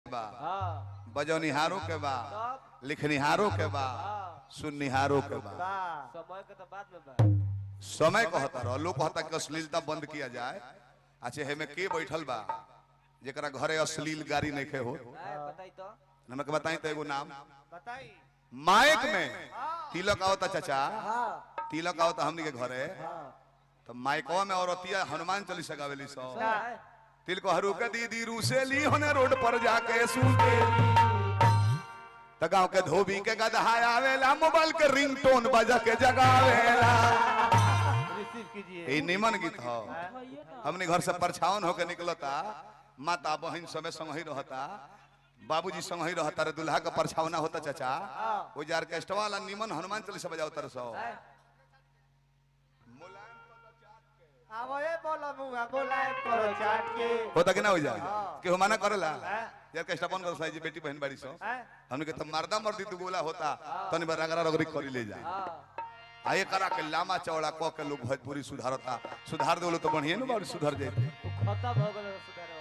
बा हाँ बजौनिहारों के बा तब लिखनिहारों के बा हाँ सुननिहारों के बा बा समय के तो बाद में बा समय कहता रहो लोग कहता कि अश्लीलता बंद किया जाए अच्छा हेमे के बैठल बा जेकरा घरे अश्लील गाड़ी नहीं खे हो आए बताई तो हमके बताई तो एगो नाम बताई माइक में तिलक आवता चाचा हाँ तिलक आवता हमनी के घरे तो माइकवा में औरतिया हनुमान चालीसा गावेली सौ आए तिल को हरू के दीदी रूसेली होने रोड पर जाके सुनते त गांव के धोबी के गदहा आवेला मोबाइल के रिंगटोन बजा के जगावेला रिसीव कीजिए ई निमन गीत हो हमने घर से परछावन होके निकलता माता बहन समय संग ही रहता बाबूजी संग ही रहता रे दुल्हा का परछावना होता चाचा वो जार के वाला निमन हनुमान चालीसा बजावता रसो आवो ए बोला मुंगा बोला करो चाट के होता कि ना हो जा हाँ। केहू मना करेला हाँ। यार के स्टापन कर साई जी बेटी बहन बाड़ी सो हैं? हमने के त मर्दा मर्दी दु गोला होता तनी बार रगड़ा रगड़ी करी ले जा हाँ आ ये करा के लामा चौड़ा क के लोग भोजपुरी सुधारता सुधार देलो तो बढ़िया न बाड़ी सुधर जाए खत्म हो गए सुधारे